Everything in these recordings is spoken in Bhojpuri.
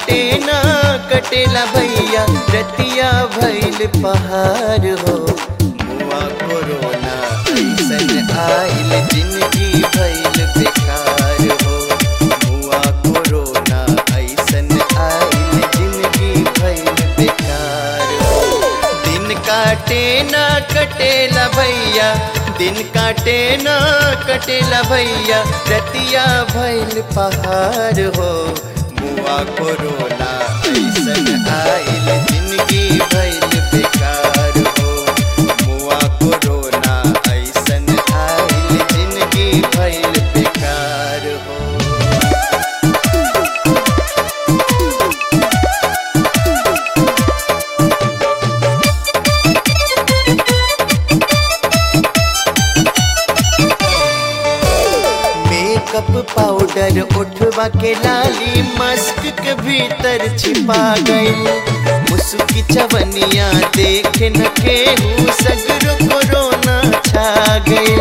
काटे ना कटेला भैया रतिया भैल पहाड़ हो मुआ कोरोना ऐसन आइल जिंदगी भैल बेकार हो मुआ कोरोना ऐसन आइल जिंदगी भैल बेकार हो दिन काटे ना कटेला भैया दिन काटे ना कटेला भैया रतिया भैल पहाड़ हो मुआ कोरोना ऐसन आइल जिंदगी भैल बेकार हो मुआ कोरोना ऐसन आइल जिंदगी भैल बेकार हो मेकअप पाउडर उठवा के लाली मस्क के भीतर छिपा गई मुस्की चवनिया देख न केहू सगरो कोरोना छा गई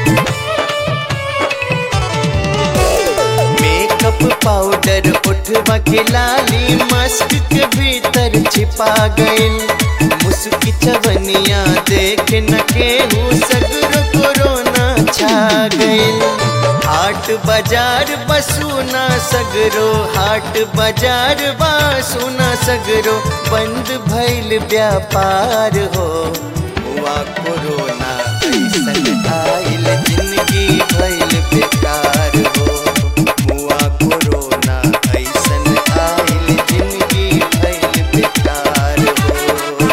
मेकअप पाउडर उठवा के लाली मस्क के भीतर छिपा गई मुस्की चवनिया देख न केहू सगरो कोरोना छा गई हाट बाजार बसूना सगरो हाट बाजार बसूना सगरो बंद भइल व्यापार हो हुआ कोरोना ऐसन आइल जिंदगी भइल बेकार हो हुआ कोरोना ऐसन आइल जिंदगी भइल बेकार हो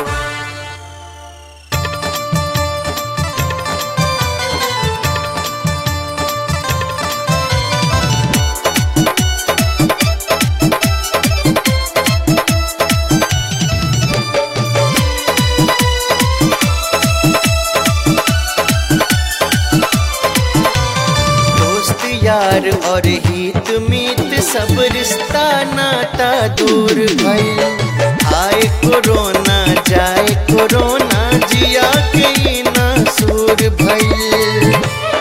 दोस्त यार और हित मीत सब रिश्ता नाता दूर भइल आए कोरोना जाए कोरोना जिया के ई ना सूर भइल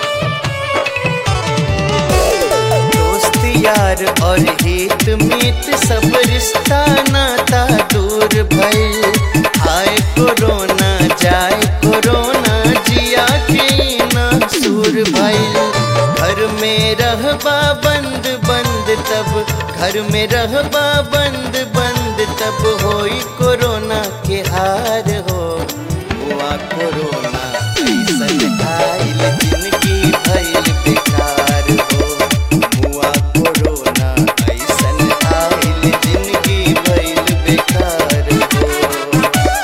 दोस्त यार और हित मीत सब रिश्ता नाता दूर भइल आए कोरोना जाए कोरोना जिया के ई ना सूर भइल घर में रहबा बंद बंद तब घर में रहबा बंद बंद तब होई कोरोना के हार हो हुआ कोरोना ऐसन आइल जिंदगी भइल बेकार हो हुआ कोरोना ऐसन आइल जिंदगी भइल बेकार हो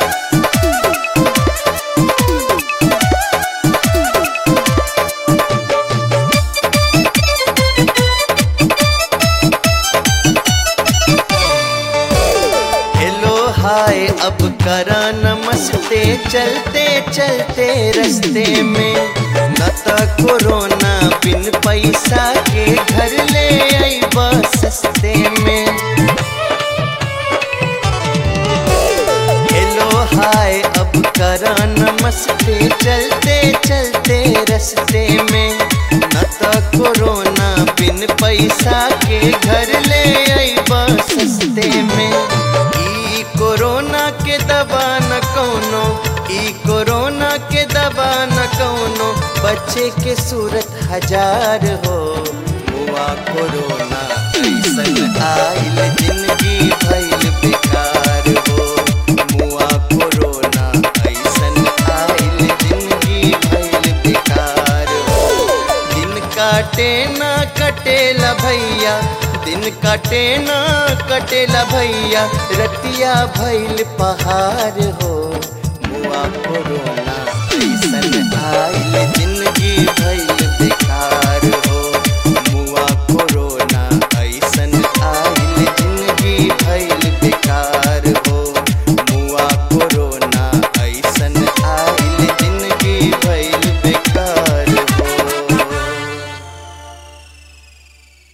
हेलो हाय अब करा नमस्ते चलते चलते रस्ते में न त कोरोना बिन पैसा के घर ले अइबा सस्ते में हेलो हाय अब करा नमस्ते चलते चलते रस्ते में न त कोरोना बिन पैसा के घर ले अइबा सस्ते में ई कोरोना के दवा न कौनो ई कोरोना के दवा न कौनो बच्चे के सूरत हजार हो हुआ कोरोना ऐसन आइल जिंदगी भइल बेकार हो मुआ कोरोना ऐसन आइल जिंदगी भइल बेकार हो दिन काटे ना कटेला भैया दिन काटे ना कटेला भैया रतिया भइल पहाड़ हो